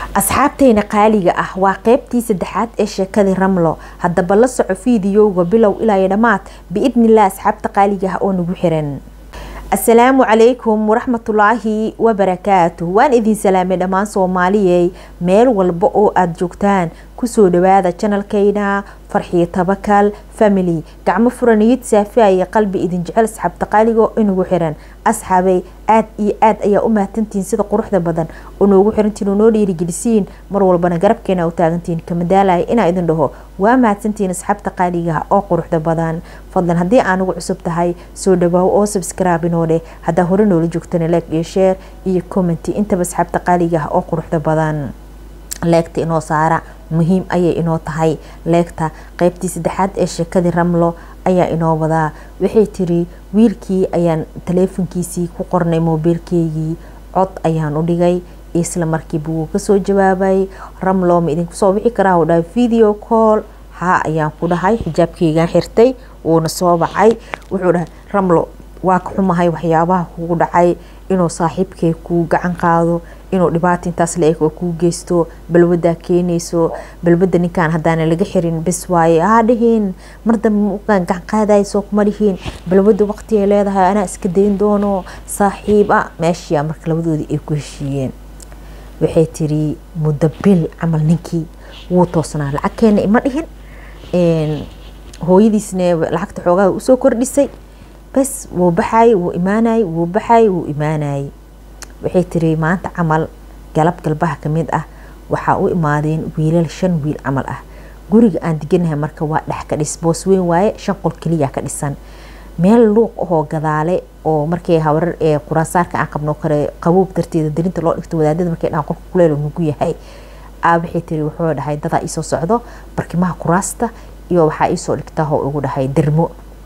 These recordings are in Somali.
asxaabteyna qaaliga ah waa qeybtii saddexaad ee sheekadii ramlo haddaba la soco fiidiyowga bilow ilaa iyo dhammaad biidnilah asxaabta qaaliga ah oo nagu xiran asalaamu calaykum waraxmatulaahi wabarakaatu waan idin salaamay dhammaan soomaaliyey meel walba oo aada joogtaan kusoo dhawaada janalkeyna farxiyo tabakal family gacmo furaniyid saafiaya qalbi idin jecel asxaabta qaaligo inagu xiran asxaabay aad iyo aad ayaa u mahadsantihiin sida quruxda badan oo noogu xirantiin oo noo dhiirigelisiin mar walbana garabkeena u taagantihiin kamadaalaya inaa idin dhaho waa mahadsantihiin asxaabta qaaligaha oo quruxda badan fadlan haddii aanagu cusub tahay soo dhawaaw oo subscribe inoo dheh haddaa hore noola joogtana leeg iyo sheer iyo commenty intaba asxaabta qaaligaha oo quruxda badan leegta inoo saara muhiim ayay inoo tahay leegta qeybtii saddexaad ee sheekadii ramlo ayaa inoo wadaa waxay tiri wiilkii ayaan taleefonkiisii ku qornay moobiilkeygii cod ayaan u dhigay isla markiiba wuu kasoo jawaabay ramlo ma idinku soo wixi karaa u dhahay video call haa ayaan ku dhahay xijaabkeygaan xirtay wuuna soo bacay wuxuu dhahay ramlo waa ka xumahay waxyaabaha kugu dhacay inuu saaxiibkay kuu gacan qaado inuu dhibaato intaas la-eg oo kuu geysto balwadaa keenayso balwada ninkaan haddaana laga xirin bes waaye haa dhihiin mar dambe gacan qaadayso kuma dhihiin balwada waqtigay leedahay anaa iska dayn doono saaxiib a meeshiia marka labadoodii ay ku heshiiyeen waxay tiri muddo bil camal ninkii wuu toosnaa lacag keena ima dhihin hooyadiisna lacagta xoogaa usoo kordhisay bes wuu baxay wuu imaanay wuu baxay wuu imaanayay waxay tiri maanta camal galab galbaha kamid ah waxaa u imaadeen wiilal shan wiil camal ah guriga aan deganahay marka waa dhex ka dhis boos weyn waaye shan qol keliya ka dhisan meel luuq ahoo gadaale oo markay hawrar ee quraansaarka aan qabno kale qaboob darteeda darinta loo dhigto wadaadada markay dhahan qolka kuleel nugu yahay aa waxay tiri wuxuu dhahay dadaa iisoo socdo barkimaha kuraasta iyo waxaa iisoo dhigtaa oo ugu dhahay dermo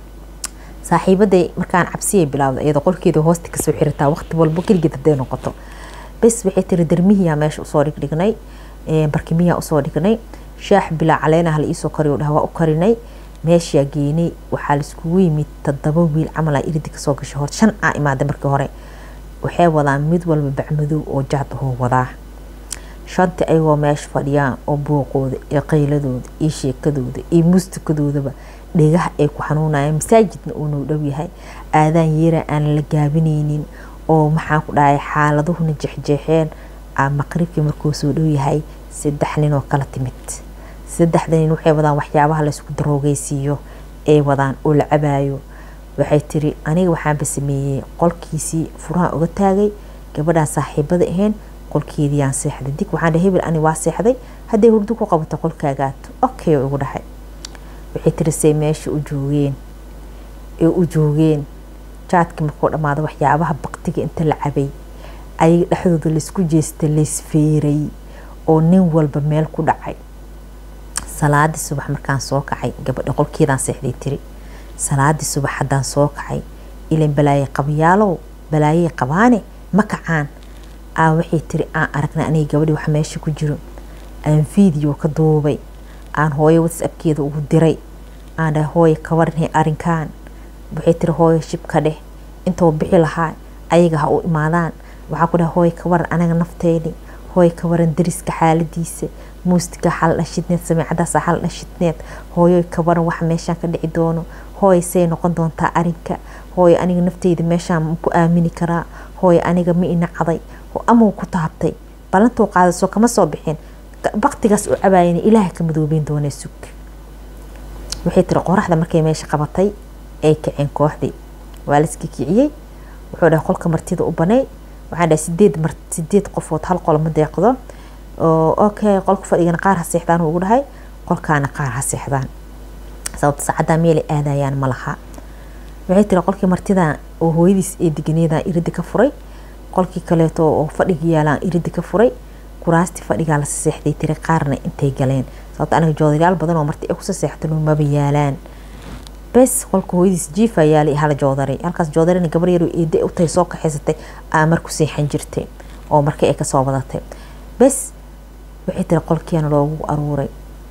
saaxiibaday markaan cabsiyay bilaawda iyadoo qolkeeda hoosta kasoo xirataa waqti walbo keligeed haday noqoto bes waxay tiri dermihiyaa meesha usoo dhigdhignay barkimiyaa usoo dhignay shaax bilaa caleenaha la iisoo kariyo dhaha waa u karinay meeshaa geenay waxaa laiskugu yimid todoba wiil camal aa iridi kasoo gashay hor shan aa imaaday markii hore waxay wadaan mid walba bacmadow oo jaad ahoo wadaa shanti ayagoo meesha fadhiyaan oo buuqooda iyo qayladooda iyo sheekadooda iyo muustikadoodaba dhegaha ay ku xanuunayaan masaajidna uu noo dhow yahay aadaan yeera aan la gaabineynin oo maxaan ku dhahay xaaladuhuna jeexjeexeen maqribkii markuu soo dhow yahay saddex nin oo kala timid saddexda nin waxay wadaan waxyaabaha laysku daroogeysiiyo ay wadaan oo la cabaayo waxay tiri aniga waxaanba sameeyey qolkiisii furaha uga taagay gabadhaan saaxiibada ahayn qolkeediiyaan seexday dig waxaan dhahay hebel ani waa seexday hadday hurdo ku qabato qolkaagaato okay ugu dhahay waxay tiri say meesha u joogeen ee u joogeen jaadkii markuu dhammaado waxyaabaha baktiga inta la cabay ayaga dhexdooda laysku jeesta laysfeeray oo nin walba meel ku dhacay salaadii subax markaan soo kacay gabadha qolkeedaan seexday tiri salaadii subax haddaan soo kacay ilan balaaye qabayaalow balaayey qabaane ma kacaan aa waxay tiri aan aragnay aniga gabadhii wax meesha ku jiro aan video ka duubay aan hooyo whatsappkeeda ugu diray aan dhahay hooyo ka waranhay arrinkan waxay tiri hooyo shibka dheh intoo bixi lahaa ayaga ha u imaadaan waxaa ku dhahay hooyo ka waran anaga nafteedii hooyo ka waran dariska xaaladiisa muustiga xal dhashidneed sameecadaasa xal dhashidneed hooyo ka waran wax meeshaan ka dhici doono hooyo say noqon doontaa arinka hooyo aniga nafteyda meeshaan ma ku aamini karaa hooyo aniga ma inacday amau ku taabtay ballantuu qaadasoo kama soo bixin baktigaas u cabaayana ilaaha ka madoobeyn doona sug waxay tiri qoraxda markay meesha qabatay ay kaceen kooxdii waa laiska kiciyey wuxuu dhahay qolka martida u banay waxaan dhahay sideed mar sideed qofood hal qol ma deeqdo okay qolka fadhigana qaar ha seexdaan ugu dhahay qolkaana qaar ha seexdaan sababta saacaddaa meelay aadayaan ma laha waxay tiri qolkii martida oo hooyadiis ee deganeedaan irida ka furay qolkii kaleeto oo fadhiga yaalaan irida ka furay kuraastii fadhigaa la seexday tiri qaarna intay galeen sababta aniga joodarayaal badan oo marti ay kusa seextan maba yaalaan bes qolka hooyadiis jiifa yaalay hala joodaray halkaas joodarina gabar yar eede u tahay soo kaxaysatay aa marku seexan jirtay oo marka ay kasoo wadatay bes waxay tiri qolkiina loogu aruuray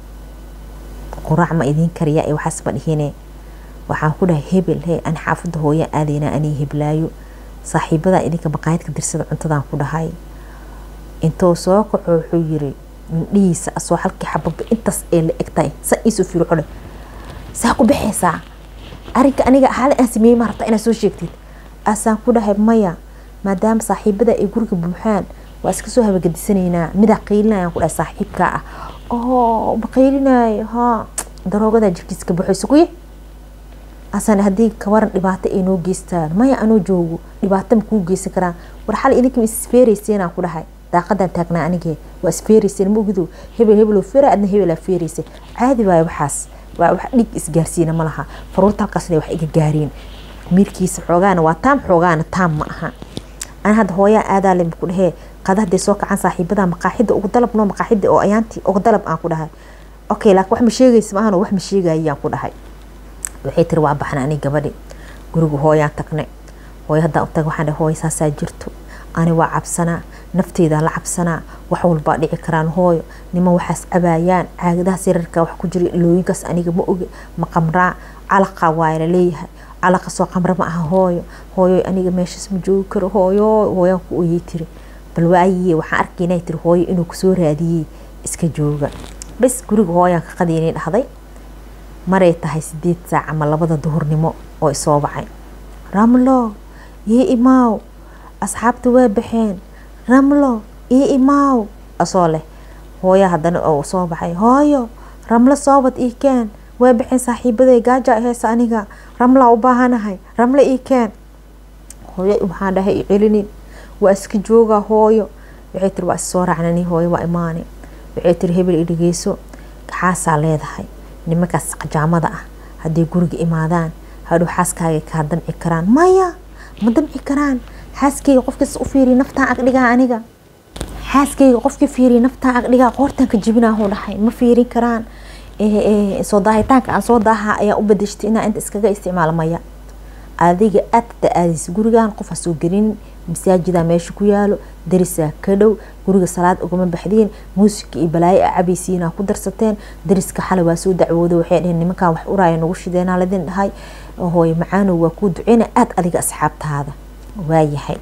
quraac ma idiin kariya ee waxaas ma dhihine waxaan ku dhahay hebel he an xaafadda hooya aadaynaa anii heblaayo saaxiibadaa idinka maqaayadka dirsada cuntadaan ku dhahay intuu soo kaco wuxuu yiri indhihiisa asoo halkii xababa intaas ee la egtahay sa iisoo fiiro xodhe saa ku baxaysaa arrinka aniga xaali aan sameeyey ma rabtaa inaad soo sheegtid asaan ku dhahay maya maadaama saaxiibada ay guriga buuxaan waa iska soo habagedisanaynaa midaa qaylinayaan ku dhahay saaxiibkaa ah oo ma qaylinayo haa daroogadaa jirkiisa ka baxayso kuye asan haddii kawaran dhibaato ay noo geystaan maya anoo joogo dhibaato ma kuu geysan karaan war xal idinka isfeerayseenaan ku dhahay daaqadan taagnaa anigee waa isfeerayseen ma ogido hebel hebeloo feera adna hebelaa feeraysa caadi waayo waxaas waa wax dhig isgaarsiina ma laha faruurta halkaasna wax iga gaareen miirkiisa xoogaana waa taam xoogaana taam ma aha ana hadda hooyaa aadaale ku dhahee qada hadday soo kacaan saaxiibada maqaaxida ugu dalab noo maqaaxida oo ayaantii ugu dalab aan ku dhahay okay laakiin wax ma sheegaysa maahan wax ma sheegayaan ku dhahay waxay tiri waa baxna ani gabadhi guriga hooyaan tagne hooyo haddaan utag waxaan dhahay hooyo saasaa jirto ani waa cabsanaa nafteydaa la cabsanaa wax walbaa dhici karaan hooyo niman waxaas cabaayaan caagadaha sirarka wax ku jira ilooyinkaas aniga ma oge ma qamraa calaqa waaya laleeyahay calaqa soo qamra ma aha hooyo hooyo aniga meeshaas ma joogi karo hooyo hooyaan ku oyey tiri bal waayiye waxaan arkaynaa tiri hooyo inuu kusoo raadiyey iska jooga bas guriga hooyaan ka qadiinay dhahday maray tahay sideed saac ama labada duhurnimo oo isoo baxay ramlo ii imaaw asxaabta waa baxeen ramlo ii imaaw asoo leh hooya haddana oo soo baxay hooyo ramlo soobad ii keen waa baxeen saaxiibaday gaaja heesa aniga ramlaa u baahanahay ramlo ii keen hooyo waxaan dhahay i celinin waa iska joogaa hooyo waxay tiri waa issoo raacnani hooyo waa imaane waxay tiri hebel i dhegeyso xaasaa leedahay nimankaas qajaamada ah hadday guriga imaadaan hadhow xaaskaaga kaa damci karaan maya ma damci karaan xaaskeyga qofkiis u fiiriya naftaan agdhigaa aniga xaaskeyga qofkii fiiriya naftaan agdhigaa qoortaan ka jibinaahu dhahay ma fiirin karaan soo daahitaanka aan soo daaha ayaa u badashtay inaa inta iskaga isticmaalo maya adiga aadta aadaysa gurigan qof ha soo gelinin masaajida meesha ku yaalo darisaa ka dhow guriga salaad ugama baxdiin muusika iyo balaayo a cabaysiinaa ku darsateen dariska xalay waa soo dacwooda waxay dhaheen nimankan wax uraaya nagu shideenaa ladin dhahay hooye macaanow waa kuu duceyna aada adiga asxaabtaada waayahay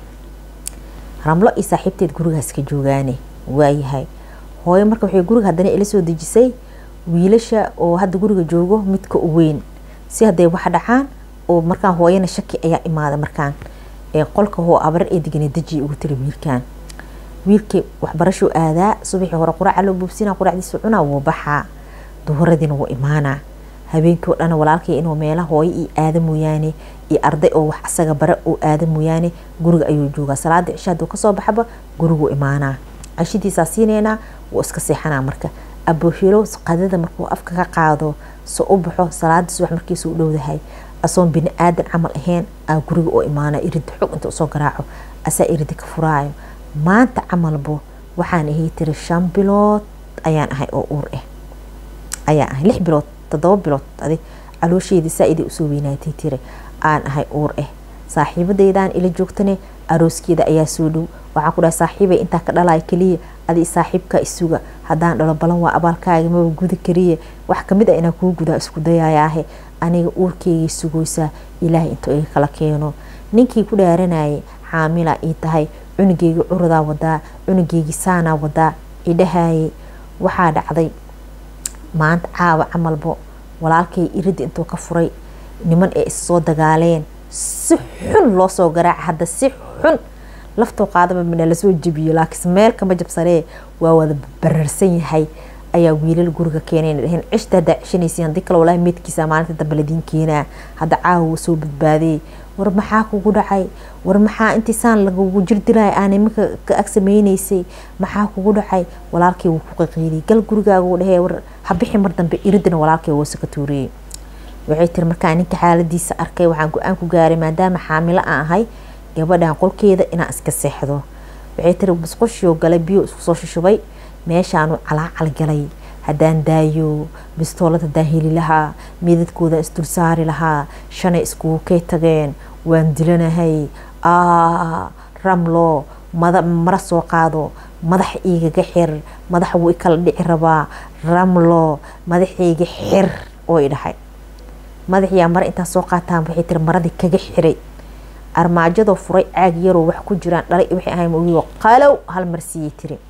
ramlo iyo saaxiibteed gurigaas ka joogaane waayahay hooyo marka waxay guriga haddana ila soo dejisay wiilasha oo hadda guriga joogo midka u weyn si hadday wax dhacaan oo markaan hooyana shaki ayaa imaada markaan qolka hoo abar ee degana deji ugu tiri wiilkan wiilkii waxbarashuu aadaa subaxii hore quraca loo buubsina quracdiisa cunaa wuu baxaa duhuradiina wuu imaanaa habeenkii oo dhan walaalkay inuu meela hooyo iyo aada mooyaane iyo arday oo wax asaga bare oo aada mooyaane guriga ayuu joogaa salaada cisha haduu kasoo baxaba guriguu imaanaa cashadiisaa siineynaa wuu iska seexanaa marka aboohilow qadada markuu afka ka qaado so u baxo salaada subax markiisu u dhowdahay asoon bini aadan camal ahayn aa guriga oo imaana irida xog inta usoo garaaco asaa irida ka furaayo maanta camalbo waxaan ahay tiri shan bilood ayaan ahay oo uur ah ayaan ahay lix bilood todoba bilood adi caloosheedii saa-iday usoo weynaatay tiri aan ahay uur ah saaxiibadeydaan ila joogtane arooskeeda ayaa soo dhow waxaan ku dhahay saaxiibay intaa ka dhalaya keliya adi saaxiibka isuga haddaan dhalo balan waa abaalkaaga maba gudi kariye wax kamid a inaa kuu gudaa isku dayayaahe aniga uurkeygay sugoysaa ilaahay intuu iga kala keeno ninkii ku dhaaranayay xaamilaa ii tahay cunugeygii curudaa wadaa cunugeygii saanaa wadaa idhahayay waxaa dhacday maanta caawa camalbo walaalkay irida intuu ka furay niman ee issoo dagaaleen si xun loo soo garaaca hadda si xun laftoo qaadaba mina lasoo jebiyo laakiinse meel kama jabsanee waa wada bararsan yahay ayaa wiilal guriga keenayna dhaheen cishta haddaa cishanaysiin haddii kale walaahi meedkiisa maalinta dambe ladiin keenaa hadda caawa wuu soo badbaadiyey war maxaa kugu dhacay war maxaa intiisaan lagugu jirdilaya aan iminka ka ag sameynaysay maxaa kugu dhacay walaalkay wuu ku qaqiiliyay gal gurigaaga uu dhahee war habixi mar dambe iridina walaalkay wuu ka tuuriyey waxay tiri markaa ninka xaaladiisa arkay waxaan go-aan ku gaaray maadaama xaamilo aan ahay gabadhan qolkeeda inaan iska seexdo waxay tiri musqushiyoo galay biyo isku soo shushubay meeshaanu calaacal galay haddaan daayo bistoolad haddaan heli lahaa midadkoodan isdul saari lahaa shanay iskugu kay tageen waan dilanahay ramlo mara soo qaado madax igaga xir madax wuu ikala dhici rabaa ramlo madaxayga xir oo i dhahay madaxiyaa mare intaa soo qaataan waxay tiri maradii kaga xiray armaajadoo furay caag yaroo wax ku jiraan dhalay waxay ahay mogigo qalow hal mar siiyey tiri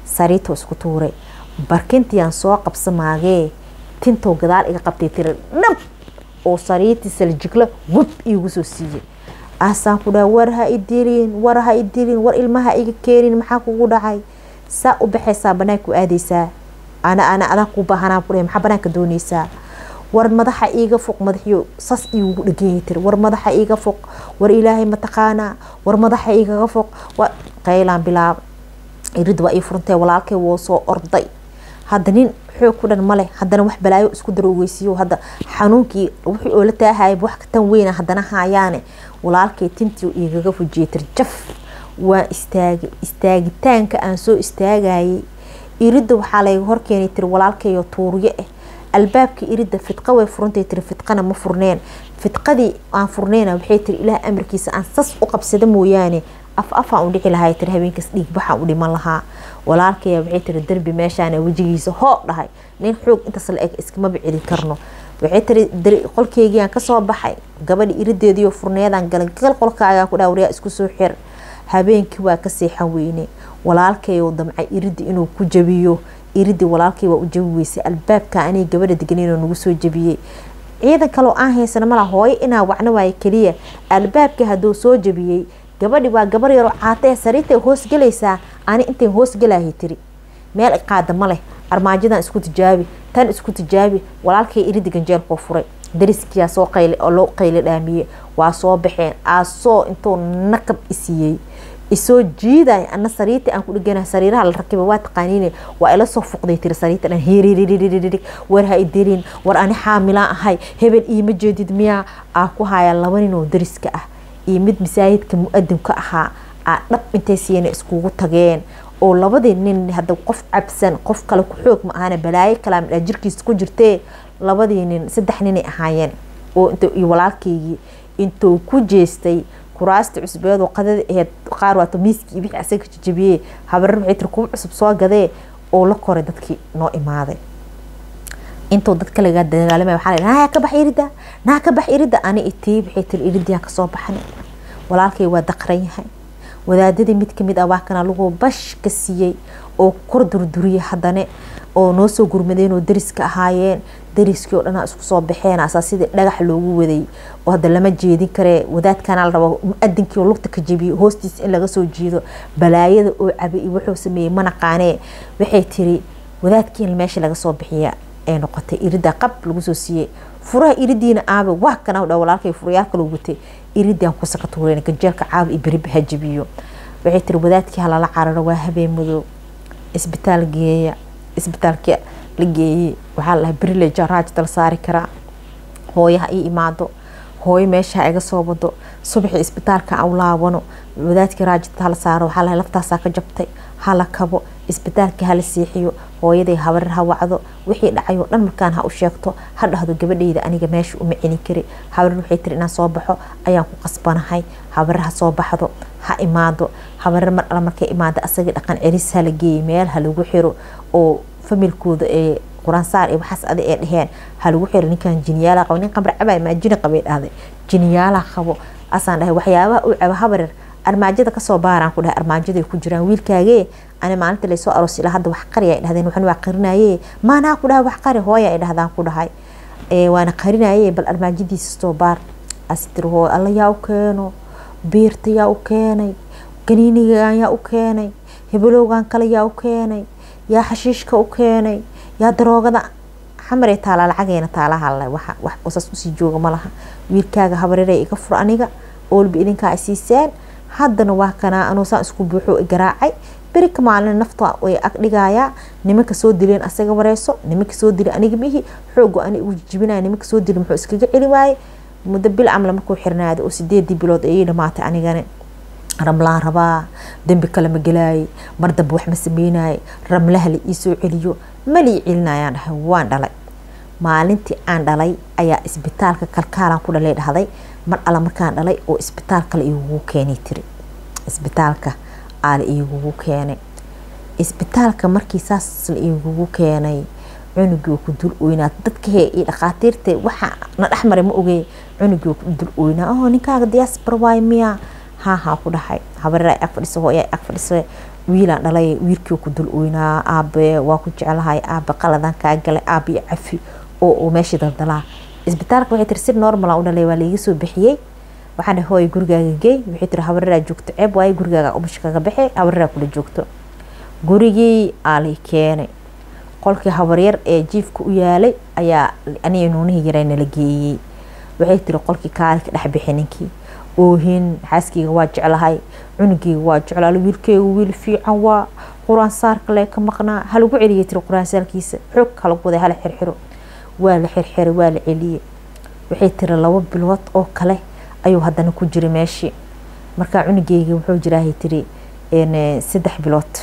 sariito isku tuuray barkintiyaan soo qabsamaagee tintow gadaal iga qabtay tiri dhab oo sariitii saljigla wab iigu soo siiyey asaan ku dhaha war ha idilin war ha idilin war ilmaha iga keenin maxaa kugu dhacay saa u baxaysaa banaanku aadaysaa ana ana adaa ku baahanaa ku maxaa banaanka doonaysaa war madaxa iiga foq madaxiyo sas iigu dheganyay tiri war madaxa iiga foq war ilaahay mataqaanaa war madaxa igaga foq qaylaan bilaab irid waa ii furantay walaalkay woo soo orday hadda nin xoog ku dhan male haddana wax balaayo isku daroogeysiiyo hadda xanuunkii wixii oo la taahaya wax tan weyna haddana haayaane walaalkay tintii igaga fujiyay tir jaf waa istaagay istaagitaanka aan soo istaagayay iridda waxaa layga horkeenay tiri walaalkayo tuuryo ah albaabka iridda fidqa way furantay tiri fidqana ma furneen fidqadii aan furneyna waxay tiri ilaah amarkiisa aan sas u qabsada mooyaane af afaan u dhici lahay tiri habeenkaas dhiigbaxaan u dhiman lahaa walaalkaya waxay tiri derbi meeshaana wejigiisa hoo dhahay nin xoog intaas la eg iskamaba celin karno waxay tiri qolkeygiiaan kasoo baxay gabadhi irideediyo furneedaan galay gal qolkaagaa ku dhaawriyaa isku soo xir habeenkii waa ka seexan weyne walaalkayo damcay iriddi inuu ku jabiyo iriddi walaalkay waa u jabi weysay albaabka anay gabadha deganeenoo nagu soo jabiyey ciidan kaloo aan haysana mala hooyo inaa wacno waayo keliya albaabkii hadduu soo jabiyey gabadhi waa gabar yaroo caatee sariirtay hoos galaysaa ani intay hoos galaahay tiri meel qaada ma leh armaajadan isku tijaabi tan isku tijaabi walaalkay iriddi ganjeelkoo furay dariskiyaa soo qayli oo loo qayli dhaamiyey waa soo baxeen aasoo intuu nakab isiiyey isoo jiiday ana sariirta aan ku dhegana sariiraha la rakiba waa taqaaniine waa ila soo fuqday tiri sariirta dhan heeriiriiririg war ha idirin war ani xaamilaan ahay hebel iima jeedid miyaa aa ku haya laba nin oo dariska ah iyo mid masaajidka mu-adinka ahaa aa dhab intay siiyana iskugu tageen oo labadii nin hadda qof cabsan qof kale ku xoog ma ahana balaayo kalaamidha jirkiisa ku jirtee labadii nin saddex ninay ahaayeen oo iyo walaalkeygii intuu ku jeestay kuraasta cusbeedoo qadada aheyd qaar waato miiskii wixii asaga jajabiyey habarar waxay tiri kuwa cusub soo gadee oo la koray dadkii noo imaaday intuu dadka lagaa dagaalamay waxaa la naa ka bax irida naa ka bax irida ani itii waxay tiri iridiyaan kasoo baxnay walaalkay waa daqran yahay wadaadadii mid kamid ah waa kana lagu bash ka siiyey oo kor durduriyay haddane oo noo soo gurmadeen oo dariska ahaayeen dariskii oo dhanaa isku soo baxeen asaa sidii dhagax loogu waday oo hadda lama jeedin karee wadaadkana la rabo mu-adinkii oo lugta ka jebiyey hoostiisa in laga soo jiido balaayada oo cabay iyo wuxuu sameeyey manaqaanee waxay tiri wadaadkii in meesha laga soo bixiya ee noqotay irida qab lagu soo siiyey furaha iridiina aabe waa kana dha walaalkay furayaal kaloo watay iridaan ku sakatuureen gajeelka caawa iyo beriba ha jebiyo waxay tiri wadaadkii halala cararo waa habeen madow isbitaal geeya isbitaalkii la geeyey waxaa lahaa berile jaraaj dal saari karaa hooyo ha ii imaado hooyo meesha ha iga soo wado subaxii isbitaalka aan laabano wadaadkii raajita hala saaro waxaa lahaa laftaasaa ka jabtay hala kabo isbitaalka hala seexiyo hooyaday habarar ha wacdo wixii dhacay oo dhan markaan ha u sheegto ha dhahdo gabadhayda aniga meesha uma celin kari habarar waxay tiri inaan soo baxo ayaan ku qasbanahay habarar ha soo baxdo ha imaado habarar mar alla markay imaado asagii dhaqan celis hala geeyey meel ha lagu xiro oo familkooda ee quraansaar iyo waxaas adi ee dheheen ha lagu xiro ninkan jiniyaala qabo nin qamar cabay maa jini qabay dhahday jiniyaala qabo asaan dhahay waxyaabaha uu cabo habarar armaajada kasoo baaraan ku dhahay armaajaday ku jiraan wiilkaagee ani maalinta laysoo aroos ilaa hadda wax qari ay dhahdeen waxan waa qarinaye maanaa ku dhahay wax qari hooya ay dhahdaan ku dhahay waana qarinaye bal armaajadiisa soo baar astir hooy alla yaa u keeno biirta yaa u keenay ganiinigan yaa u keenay hebelowgan kale yaa u keenay yaa xashiishka u keenay yaa daroogada xamaree taalaa lacageena taalaha wax qosas usii jooga malaha wiilkaaga habareeray iga fur aniga oolba idinkaa ay siiseen haddana waa kanaa anuusaan isku buuxo garaacay berika maalin nafta way agdhigayaa nimanka soo dileen asaga wareyso nimanka soo dili aniga mihi xoogo ani ugu jibinaya nimanka soo dili muxuu iskaga celi waaye muddo bil camla markuu xirnaaday oo sideedii bilood ayay dhamaatay anigana ramlaan rabaa dembi kale ma gelaayay mar dambe wax ma sameynaye ramlaha la ii soo celiyo malii celinayaan dhahay waan dhalay maalintii aan dhalay ayaa isbitaalka kalkaalan ku dhalay dhahday mar alla markaan dhalay oo isbitaalka la igugu keenay tiri isbitaalka aa la igugu keenay isbitaalka markii saas la igugu keenay cunugii ku dul oynaa dadka he iyo dhakhaatiirta waxa na dhexmaray ma ogey cunugii ku dul oynaa oo ninkaaga diyaasbar waay miyaa haa haa ku dhahay habareer ay ag fadhiso hooyo ay ag fadhiso wiilaan dhalay wiilkii ku dul oynaa aabe waa ku jeclahay aabe qaladan kaa galay aabe iyo cafi oo uu meeshii daldalaa isbitaalka waxay tiri si normal u dhalay waa laiga soo bixiyey waxaan dhahay hooy gurigaaga geey waxay tiri habareraa joogto ceeb waaye gurigaaga umusha kaga baxay habareraa kula joogto gurigii aalii keenay qolkii habaryar ee jiifka u yaalay ayaa aniga nuunihii yaray nala geeyey waxay tiri qolkii kaali ka dhex bixi ninkii oohin xaaskeyga waa jeclahay cunugeyga waa jeclaal wiilkeyga wiil fiican waa qur-aan saarka lee ka maqnaa halagu celiyay tiri qur-aan saarkiisa xoog halagu waday hala xirxiro waa la xirxiray waa la celiyey waxay tiri labo bilood oo kale ayuu haddana ku jiray meeshii markaa cunugeyga wuxuu jiraahay tiri saddex bilood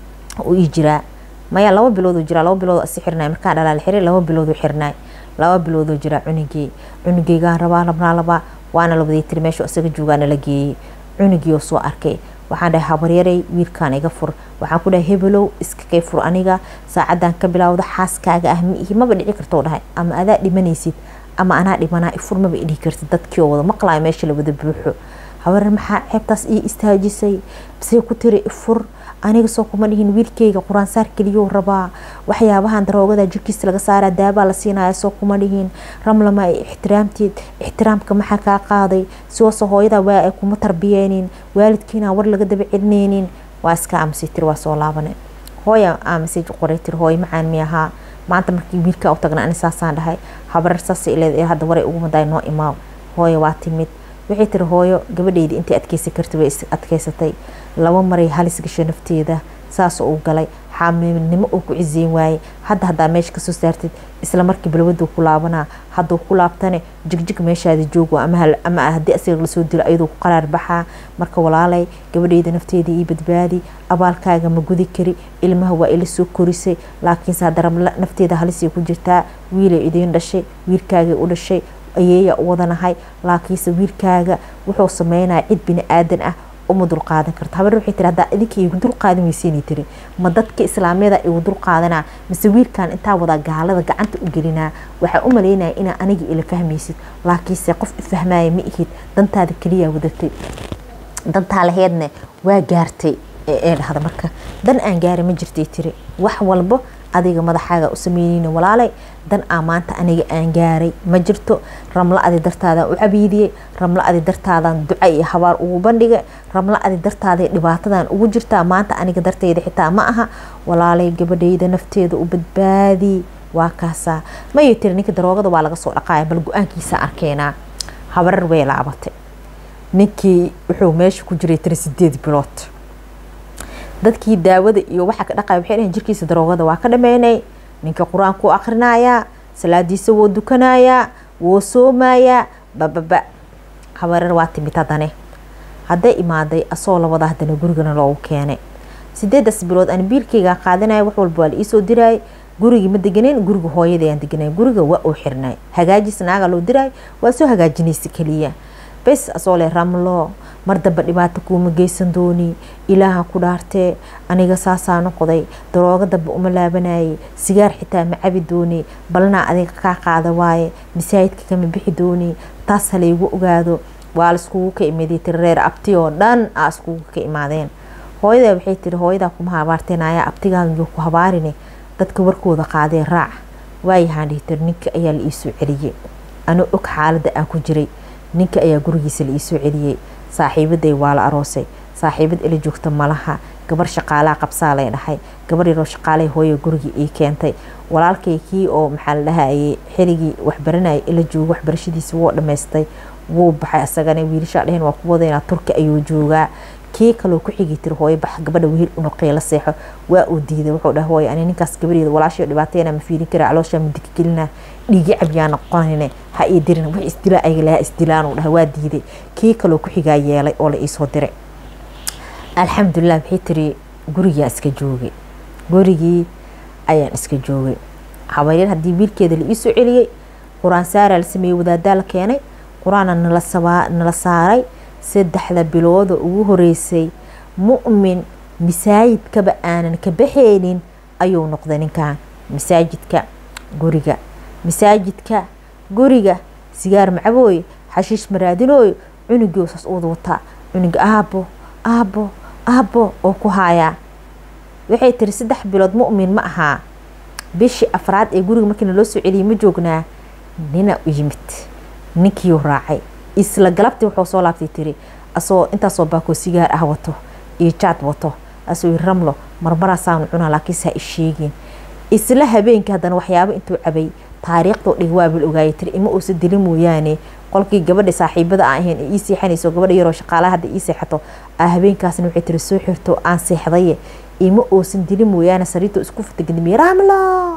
uu ii jiraa maya laba bilooduu jiraa laba bilood si xirnay markaan dhalaa la xiray laba bilooduu xirnay laba bilooduu jiraa cunugey cunugeygaan rabaa labnaa labaa waana la waday tiri meeshu isaga joogaana la geeyey cunugii oo soo arkay waxaan dhahay habaryaray wiilkaan iga fur waxaan ku dhahay hebelow iska kay fur aniga saacadan ka bilaawda xaaskaaga ah miihi maba dhici kartoo dhahay ama adaa dhimanaysid ama anaa dhimanaa ifur maba idhihi kartid dadkii oo wada maqlaayo meesha la wada buuxo habaryar maxaa ceebtaas ii istaajisay see ku tiri ifur aniga soo kuma dhihin wiilkeyga qur-aansaar keliyou rabaa waxyaabahan daroogada jirkiisa laga saaraa daabaa la siinaya soo kuma dhihin ramlama ay ixtiraamteed ixtiraamka maxaa kaa qaaday siwase hooyada waa ay kuma tarbiyeenin waalidkiina war laga daba celineynin waa iska aamusay tiri waa soo laabane hooya aamusay qoray tiri hooyo macaan mi ahaa maanta markii wiilka u tagna ani saasaan dhahay habarar saasay leed hadda waray ugu maday noo imaaw hooya waa timid waxay tiri hooyo gabadheyda intay adkeysan karta way adkeysatay laba maray halis gasho nafteeda saasoo uu galay xaamilnimo uu ku ciseyn waayey hadda haddaa meesha kasoo saartid isla markii balwaduu ku laabanaa hadduu ku laabtane jigjig meeshaada joogo ama haddii asiga lasoo dilo ayadoo ku qaraar baxaa marka walaalay gabadheyda nafteeda ii badbaadi abaalkaaga ma gudi kari ilmaha waa ila soo korisay laakiinse hadda ramla nafteeda halisay ku jirtaa wiilay idiin dhashay wiilkaagay u dhashay ayeeya u wadanahay laakiinse wiilkaaga wuxuu sameynaya cid bini aadan ah uma dulqaadan karto habar waxay tiri haddaa idinka igu dulqaadan weysiinay tiri ma dadka islaamiyada igu dulqaadanaa mise wiilkan intaa wadaa gaalada gacanta u gelinaa waxaa u maleynaya inaa aniga ila fahmaysid laakiinse qof ifahmaya ma ihid dantaada keliyaa wadatay dantaa laheedne waa gaartay ee dhahda marka dan aan gaari ma jirtay tiri wax walbo adiga madaxaaga u sameyneyna walaalay dan aa maanta aniga aan gaaray ma jirto ramlo adi dartaadaan u cabiidiyey ramlo adi dartaadaan duca iyo habaar ugu bandhigay ramlo adi dartaada dhibaatadan ugu jirtaa maanta aniga darteyda xitaa ma aha walaalay gabadheyda nafteeda u badbaadi waa kaasaa mayo tiri ninka daroogada waa laga soo dhaqaaya bal go-aankiisa arkeenaa habarar way laabatay ninkii wuxuu meesha ku jiray tiri sideed bilood dadkii daawada iyo waxa ka dhaqaya waxay dhahen jirkiisa daroogada waa ka dhameynay ninka qur-aanku akhrinayaa salaadiisa woo dukanayaa woo soomayaa bababa habareer waa timid haddane hadday imaaday asoo labada haddana gurigana loogu keenay sideedaas bilood aan biilkeyga qaadanaya wax walba waa la iisoo diraay gurigii ma deganeyn guriga hooyadayaan deganay guriga waa uu xirnay hagaajis naaga loo diraay waa soo hagaajinaysa keliya bes asoo le ramlo mar damba dhibaato kuuma geysan dooni ilaaha ku dhaartee aniga saasaa noqday daroogo damba uma laabanayay sigaar xitaa ma cabi dooni balnaa adiga kaa qaada waaye masaajidka kama bixi dooni taas halaygu ogaado waa laiskugu ka imaaday tiri reer abti oo dhan aa iskugu ka imaadeen hooyada waxay tiri hooyadaa kuma habaarteen ayaa abtigaayo ku habaarine dadka warkooda qaadee raac waayahaan dhihi tiri ninka ayaa la iisoo celiyey anuu og xaalada aan ku jiray ninka ayaa gurigiisa la iisoo celiyey saaxiibaday waa la aroosay saaxiibad ila joogta malaha gabar shaqaalaha qabsaa lay dhahay gabar yaroo shaqaalay hooya gurigii ii keentay walaalkay kii oo maxaa la dhahayay xirigii waxbaranayay ila joogo waxbarashadiisa wuu dhammaystay wuu baxay asagana wiilashaa dheheen waa ku wadaynaa turki ayuu joogaa kii kaloo ku xigi tiri hooyo bax gabadha wiil unoqey la seexo waa uu diiday wuxuu dhahay hooyo ani ninkaas gabadeeda walaashay dhibaateena ma fiirin kara calooshaa mudika gelina dhiigi cabyaa noqonayne ha ii dirin wax isdilaa ayaga lahaa isdilaan uu dhahay waa diiday kii kaloo ku xigaa yeelay oo la iisoo diray alxamdulilah waxay tiri gurigaa iska joogay gurigii ayaan iska joogay habaryar haddii wiilkeeda la iisoo celiyey qur-aan saaraa la sameeyey wadaadaa la keenay qur-aana nala saaray saddexda bilooda ugu horeysay mu'min masaajidkaba aanan ka baxeynin ayuu noqday ninkan masaajidka guriga masaajidka guriga sigaar macabooy xashiish maraadinooy cunugii saas uwada wataa cunuga aabo aabo aabo oo ku haayaa waxay tiri saddex bilood mu'min ma ahaa bishii afraad ee guriga markiina loo soo celiyay ma joognaa nina u yimid ninkiiu raacay isla galabtii wuxuu soo laabtay tiri asagoo intaasoo baakoo sigaar ah wato iyo jaad wato asuu ramlo marmaraasaanu cunaa laakiinse ha isheegin isla habeenkii haddana waxyaabo intuu cabay taariikhdoo dhig waabil ogaayay tiri ima uusa dili mooyaane qolkii gabadha saaxiibada aan ahayn ee ii seexanayso gabadha yaroo shaqaalaha hadda ii seexato aa habeenkaasna waxay tiri soo xirto aan seexdaye ima uusan dili mooyaane sariirto isku fatagadimiye ramlo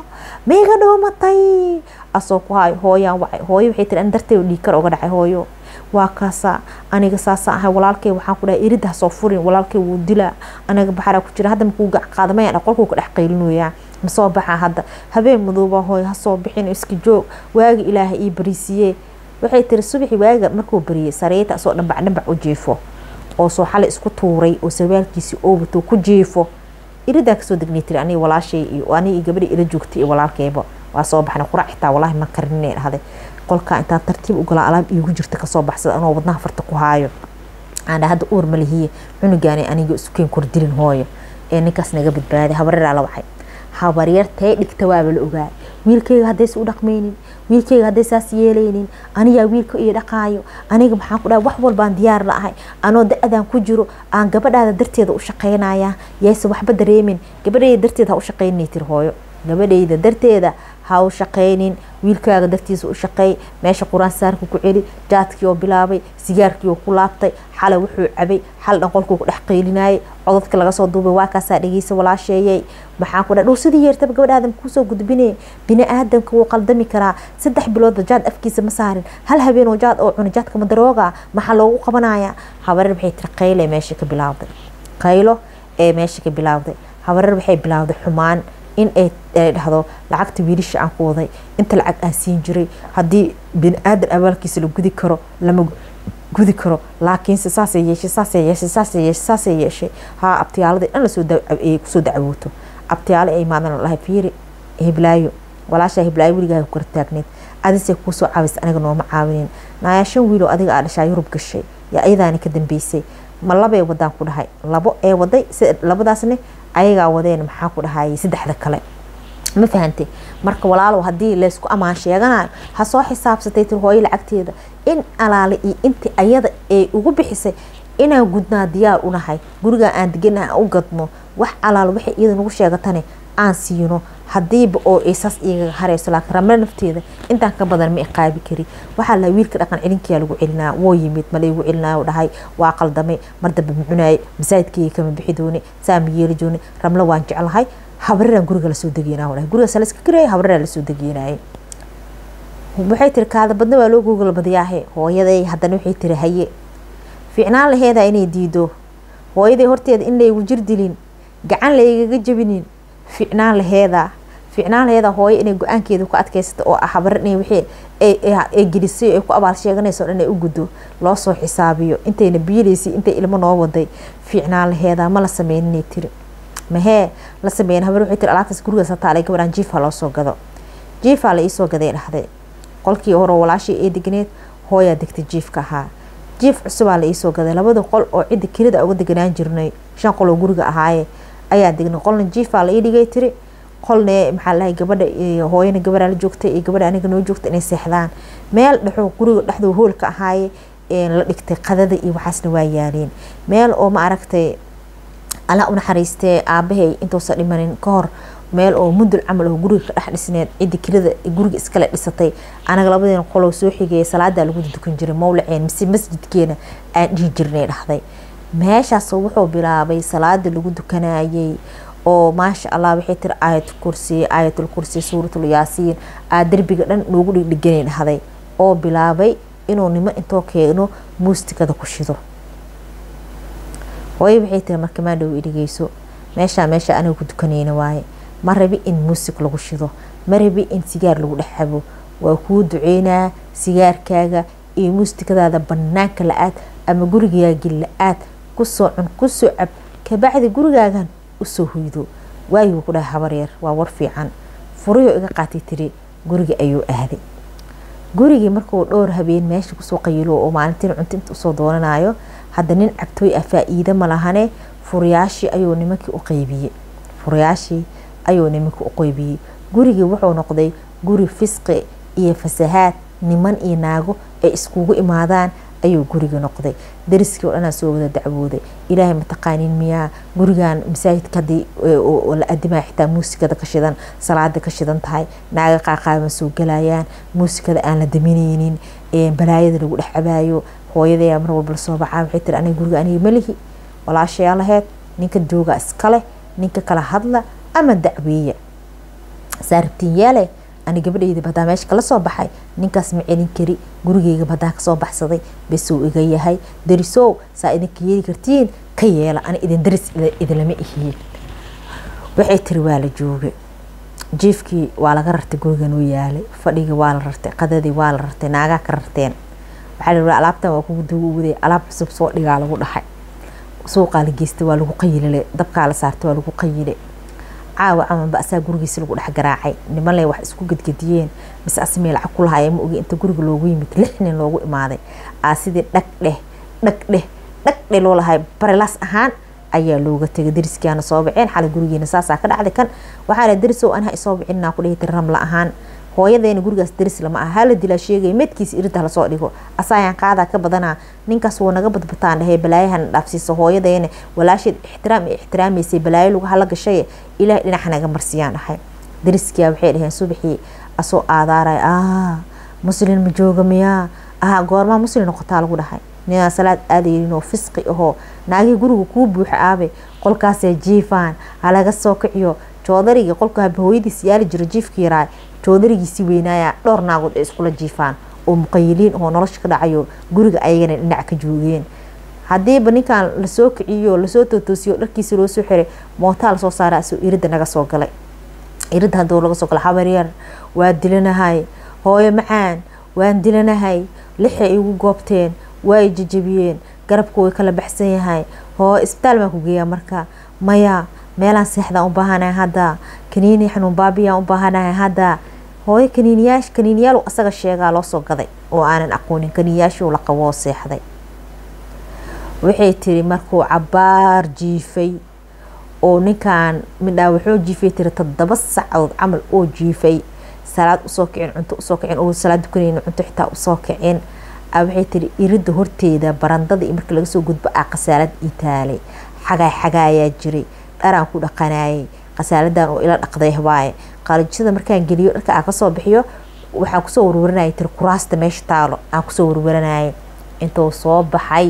maiga dhoomatay asoo ku hayo hooyaan wacay hooyo waxay tiri an dartay dhiigkar oga dhacay hooyo waa kaasa aniga saasa ahay walaalkay waxaan ku dhahay iridda hasoo furin walaalkay wuu dilaa aniga baxaraa ku jira hadda makuu gac qaadamayaan qolkuu ka dhex qaylinoyaa masoo baxa hadda habeen madooba hooyo hasoo bixin iska joog waaga ilaaha ii bariisiye waxay tiri subaxii waaga markuu bariyey sariirta asoo dhambac dhambac u jiifo oo soo xalay isku tuuray oo sarwaalkiisii oo wato ku jiifo iridaan kasoo degnay tiri aniga walaashay iyo aniga iyo gabadha ila joogtay iyo walaalkayba waa soo baxnay qurac xitaa walaahi ma karinay dhahday qolkaa intaan tartiib ugalaa alaab iigu jirta kasoo baxsada anoo wadnaha farta ku haayo aandha hadda uur ma lihiye cunugaani aniga isukeen kordilin hooyo ee ninkaas naga badbaaday habareeraa la waxay habaryar tee dhigta waaba la ogaa wiilkayga haddaysa u dhaqmaynin wiilkayga hadday saas yeelaynin anigaa wiilka iyo dhaqaayo aniga maxaan ku dhaha wax walbaan diyaar la ahay anoo da-adaan ku jiro aan gabadhaada darteeda u shaqaynaya yayse waxba dareemin gabadhayda darteeda ha u shaqaynay tiri hooyo gabadhayda darteeda ha u shaqaynin wiilkaaga dartiisa u shaqeey meesha qur-aan saarka ku celi jaadkii oo bilaabay sigaarkii oo ku laabtay xalay wuxuu cabay xal dhan qolkuu ku dhex qaylinayay codadka laga soo duubay waa kaasaa dhegeysa walaasheeyay maxaan ku dhaha dhow sidii yeertaba gabadha aadamka kusoo gudbinay bini aadamka wuu qaldami karaa saddex biloodba jaad afkiisa ma saarin hal habeen oo jaad oo cuna jaadka madarooga maxaa loogu qabanaya habareer waxay tiri qayle meesha ka bilaawday qaylo ee meesha ka bilaawday habareer waxay bilaawday xumaan in ay dhahdo lacagta wiilisha aan ku waday inta lacag aan siin jiray haddii bini aadan abaalkiisa la gudi karo lama gudi karo laakiinse saasay yeeshay saasay yeeshay saasay yeeshay saasay yeeshay haa abtiyaaladii dhan lasoo kusoo dacwooto abtiyaalo ay imaadaan lahay fiiri hiblaayo walaashaa hiblaayo weligaaga kor taagneed adisay kuusoo caawisa aniga nooma caawinin naayaa shan wiiloo adiga aa dhashaa yurub gashay yaa iyadaani ka dambeysay ma labay wadaan ku dhahay labo ee waday labadaasne ayagaa wadeen maxaa ku dhahayay saddexda kale ma fahantay marka walaalow haddii laysku ammaan sheeganayo ha soo xisaabsatay tir hooyo lacagteeda in alaale iyo intii ayada ay ugu bixisay inaan gudnaa diyaar unahay gurigaa aan deganaha aan u gadno wax alaal waxay iyada nagu sheegatane aan siino hadiiba oo ay saas igaga harayso laakiin ramle nafteeda intaan ka badan ma iqaabi kari waxaa laha wiilka dhaqan celinkiyaa lagu celinaa woo yimid ma laygu celinaayo dhahay waa qaldamay mar dambe mucunaayay masaajidkayga kama bixi doone saa ma yeeli doone ramle waan jeclahay habareeraan guriga lasoo degeynaa dhahay gurigaas layska garaya habareeraa lasoo degeynaaye waxay tiri kaada badna waa loo googol badiyaahe hooyaday haddana waxay tiri haye fiicnaan laheedaa inay diido hooyaday horteeda in laygu jir dilin gacan laygaga jabinin fiicnaan laheedaa fiicnaan laheedaa hooyo inay go-aankeeda ku adkaysato oo ah habar in wixii ay gelisay ay ku abaal sheeganayso dhan ay u guddo loo soo xisaabiyo intayna biilaysay intay ilmo noo waday fiicnaan laheedaa ma la sameyninay tiri mahee la sameyn habar waxay tiri alaabtaas gurigaas hataalay gabadhaan jiifa loo soo gado jiifaa la iisoo gaday dhahday qolkii hore walaashii ee degneed hooyaa degtay jiifka ahaa jiif cusubaa la iisoo gaday labada qol oo cidda kelida uga deganaan jirnay shan qol oo guriga ahaaye ayaa degnay qolna jiifaa la ii dhigay tiri qolne maxaa lahay gabadha hooyana gabadhaa la joogtay iyo gabadha aniga noo joogta inay seexdaan meel dhexoo guriga dhexdoo hoolka ahaaye la dhigtay qadada iyo waxaasna waa yaaleen meel oo ma aragtay alla unaxariistee aabahay intuusan dhimanin ka hor meel oo mundul camal oo guriga ka dhex dhisneed cidda kelida guriga iskale dhisatay anaga labadeena qoloo soo xigaya salaadaa lagu dukan jiray mawlaceen mise masjidkeena aan dhihi jirnay dhahday meeshaas wuxuu bilaabay salaada lagu dukanayay oo maasha allah waxay tiri aayat kursi aayatul kursi suuratul yaasiin aa derbiga dhan noogu dhigdhiganay dhahday oo bilaabay inuu nimo intoo keeno muustikada ku shido hooyo waxay tiri marka maadhow idhigeyso meeshaa meesha aniga ku dukanayna waaye ma rabi in muusig lagu shido ma rabi in sigaar lagu dhex cabo waa kuu duceynaa sigaarkaaga iyo muustikadaada banaanka la-aad ama gurigaagi la-aad kusoo cun kusoo cab kabacdi gurigaagan usoo hoydo waayuu ku dhahay habaryar waa war fiican furiyoo iga qaatay tiri guriga ayuu aaday gurigii markuu dhowr habeen meesha kusoo qayilo oo maalintiin cunto inta usoo doonanayo hadda nin cabtooy ah faa-iide ma lahane furiyaashii ayuu nimankii u qeybiyey furayaashii ayuu nimanka u qoybiyey gurigii wuxuu noqday guri fisqi iyo fasahaad niman iyo naago ay iskugu imaadaan ayuu guriga noqday dariskii oo dhanaa soo wada dacwooday ilaahay mataqaaniin miyaa gurigan masaajidka hadii la adimaya xitaa muusikada ka shidan salaada ka shidan tahay naaga qaaqaaban soo galayaan muusikada aan la daminaynin balaayada lagu dhex cabaayo hooyadayaa mar walba lasoo baxaa waxay tiri aniga guriga aniga malihi walaashayaa laheyd ninka jooga iskale ninka kala hadla ama dacweeya saarabtiin yaale ani gabadhayda badaa meesha kala soo baxay ninkaas ma celin kari gurigeyga badaa kasoo baxsaday besuu iga yahay darisow saa idinka yeeli kartiin ka yeela ani idin daris idinlama ihiin waxay tiri waa la joogay jiifkii waa laga rartay gurigan u yaalay fadhigii waa la rartay qadadii waa la rartay naagaa ka rarteen waxaa la alaabtan waa kugu duguwaday alaab cusub soo dhigaa lagu dhaxay suuqaa la geystay waa lagu qayilile dabkaa la saartay waa lagu qayile caawa camanba asaa gurigiisa lagu dhex garaacay nimanle wax isku gedgediyeen mise asamee lacag ku lahaaya ma ogi inta guriga loogu yimid lix nin loogu imaaday aa sidii dhag dheh dhag dheh dhag dheh loo lahay barilaas ahaan ayaa looga tegay dariskiana soo baceen xalay gurigeena saasaa ka dhacday kan waxaa la darisow anaha isoo bicinaa ku dhihi tiri ramla ahaan hooyadeena gurigaas daris lama aha hala dilaa sheegaya medkiisa irinta lasoo dhigo asaayaan qaadaa ka badanaa ninkaas wuu naga badbataan dhahey balaayahan dhaafsiiso hooyadeena walaasheed ixtiraam ay ixtiraamaysay balaayo lagu hala gashay ilaah dhinaca naga marsiyaan dhahay dariskiyaa waxay dhaheen subaxii asoo aadaaray ah muslin ma jooga miyaa ah goormaa muslin noqotaa lagu dhahay ninaa salaad aadayninoo fisqi ahoo naagihii guriga kuu buuxa aabe qolkaasee jiifaan halaga soo kiciyo joodarigii qolka haba hooyadiis yaali jiro jiifka yaraa joodarigiisi weynaaya dhowr naagood ay iskula jiifaan oo muqayiliin oo nolosha ka dhacayo guriga ayagana dhinac ka joogeen hadiiba ninkan lasoo kiciyo lasoo tootoosiyo dharkiisa loo soo xiray mootaa lasoo saara asoo irida naga soo galay irida haduu laga soo galay habaryar waa dilanahay hooyo macaan waan dilanahay lixay igu goobteen way jajabiyeen garabku way kala baxsan yahay hoo isbitaal baan ku geeyaa marka maya meelaan seexdaan u baahanahay hadda kaniini xanuun baabiyaan u baahanahay hadda hooyo kaniiniyaasha kaniiniyaal asaga sheegaa loo soo gaday oo aanan aqoonin kaniiniyaashuu la qaboo seexday waxay tiri markuu cabaar jiifay oo ninkan midhaa wuxuu jiifay tiri toddoba sacadood camal oo jiifay salaad usoo kicin cunto usoo kicin oo salaad dukanaynin cunto xitaa usoo kicin waxay tiri irida horteeda barandada iyo marka laga soo gudbo ah khasaalad ii taalay xagaay xagaayaa jiray dharaan ku dhaqanayay khasaaladan oo ila dhaqday waaye qalijada markaan geliyo dharka aan kasoo bixiyo waxaan kusoo warwaranayay tiri kuraasta meesha taalo aan kusoo warwaranayay intuu soo baxay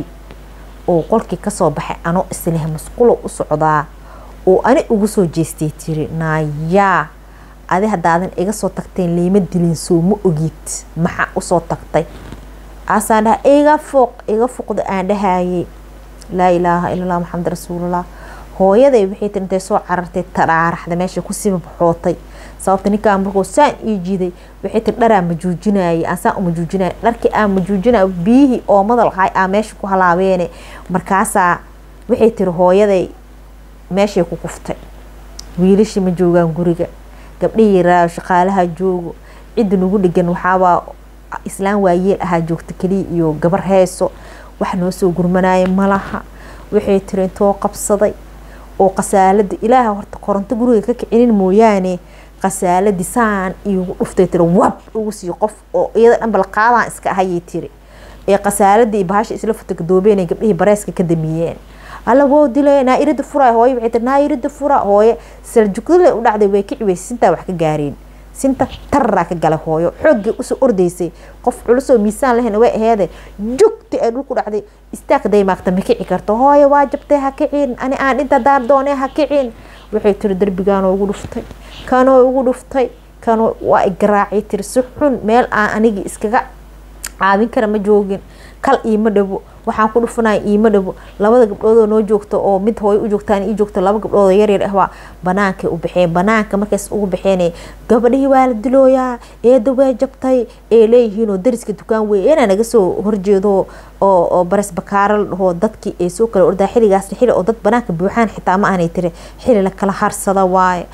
oo qolkii kasoo baxay anoo isleh masqulo u socdaa oo ani ugu soo jeestay tiri naayaa adi haddaadan iga soo tagteen liima dilin soo ma ogid maxaa usoo tagtay aasaan dhaha iga foq iga foqda aan dhahayay laa ilaaha ila allah maxamed rasuulullah hooyaday waxay tiri intay soo carartay tadhaaraxda meesha kusii baxootay sababta ninkaan markuu saan ii jiiday waxay tiri dharaa majuujinayay aan saan umajuujinaya dharkii aan majuujinaya biyihii oomada lahay aa meesha ku halaabeene markaasaa waxay tiri hooyaday meeshay ku kuftay wiilashii ma joogaan guriga gabdhihii yaraa shaqaalaha joogo cidda nagu dhigan waxaabaa islaan waayeel ahaa joogta keliya iyo gabar heeso wax noo soo gurmanaya malaha waxay tiri intoo qabsaday oo khasaalada ilaaha horta koronto guriga ka kicinin mooyaane khasaaladii saan iigu dhuftay tiri wab ugu sii qof oo iyada dhan balqaadaan iska ahayay tiri ee khasaaladii bahasha isla futagadoobeena gabdhihii bareeska ka damiyeen alla woo dilay naairada fura hooye waxay tiri naairada fura hooye saljugdale u dhacday way kici weyse sintaa wax ka gaareen sinta tararaa ka galay hooyo xooggii usoo ordaysay qof culusoo miisaan lahayn way aheede jugti ay dhulku dhacday istaag daymaagta ma kici karto hooyo waa jabtay ha kicin ani aan dhinta daar doonee ha kicin waxay tiri darbigaanoo ugu dhuftay kanoo ugu dhuftay kanoo waa igaraacay tiri si xun meel aan anigii iskaga caawin kara ma joogin kal iima dhabo waxaan ku dhufanaya iima dhabo labada gabdhoodoo noo joogto oo mid hooyo u joogtaan ii joogto laba gabdhoodoo yaryar ah waa banaankay u baxeen banaanka markays ugu baxeen gabadhihii waa la dilooyaa eeda way jabtay ee leeyihiinoo dariska dukaan wey inaa naga soo horjeedo oo bares bakaara la dhaho dadkii ay soo kala ordaa xiligaasna xili oo dad banaanka buuxaan xitaa ma aanay tiri xili la kala harsada waaye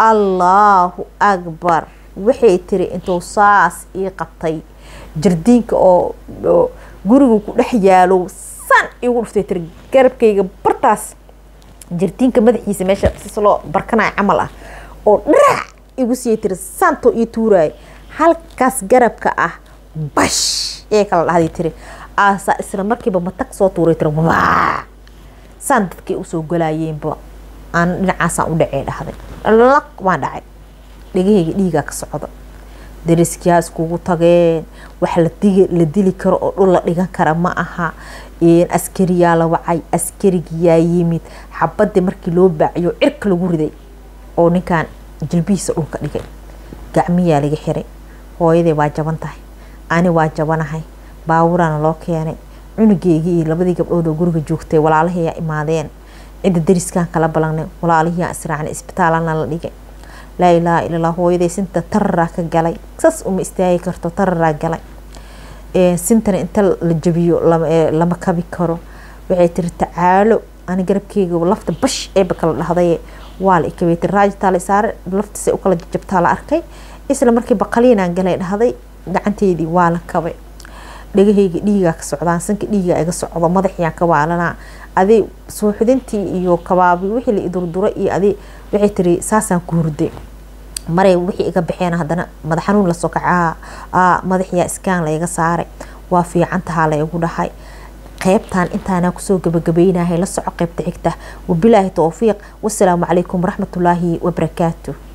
allaahu akbar waxay tiri intuu saas ii qabtay jardiinka oo gurigu ku dhex yaalo san igu dhuftay tiri garabkayga bartaas jartiinka madaxiisa meesha sisloo barkanaya camal ah oo dharac igu siiyay tiri saanto io tuuraayo halkaas garabka ah bash ee kala dhahday tiri aasaa isla markiiba matag soo tuuray tiri waa saan dadkay usoo galaayeenba aan dhinacaasaan u dhacee dhahday laq waan dhacay dhegahayga dhiigaa ka socda dariskiyaa iskugu tageen wax la dili karo oo dhul la dhigan kara ma aha askariyaa la wacay askarigiyaa yimid xabadii markii loo baaciyo cirka lagu riday oo ninkan jilbihiisa dhulka dhigay gacmiyaa laga xiray hooyaday waa jaban tahay ani waa jabanahay baawuraana loo keenay cunugeygii iyo labadii gabdhood oo guriga joogtay walaalahiyaa imaadeen cidda dariskaan kala balanay walaalihiyaa israacnay isbitaalana la dhigay laa ilaaha illallah hooyaday sinta tararaa ka galay sas uma istaagi karto tararaa galay sintana inta la jabiyo lama kabi karo waxay tiri tacaalo ani garabkeyga lafta bash eeba kala dhahday waa la ikabay tiri raajitaala saare laftiisa ukala jabtaa la arkay isla markii baqaliinaan galay dhahday gacanteydii waa la kabay dhegahayga dhiigaa ka socdaan sanka dhiigaa iga socdo madaxiyaan ka waalanaa adi suuxdintii iyo kabaabi wixii la idurdura iyo adi waxay tiri saasaan ku hurday maray wixii iga baxeen haddana madax xanuun lasoo kacaa madaxiyaa iskaan layga saaray waa fiican tahaa laygu dhahay qeybtan intaana kusoo gabagabeynahay la soco qeybta xigta wabilaahi towfiiq wasalaamu calaykum waraxmatullaahi wabarakaatu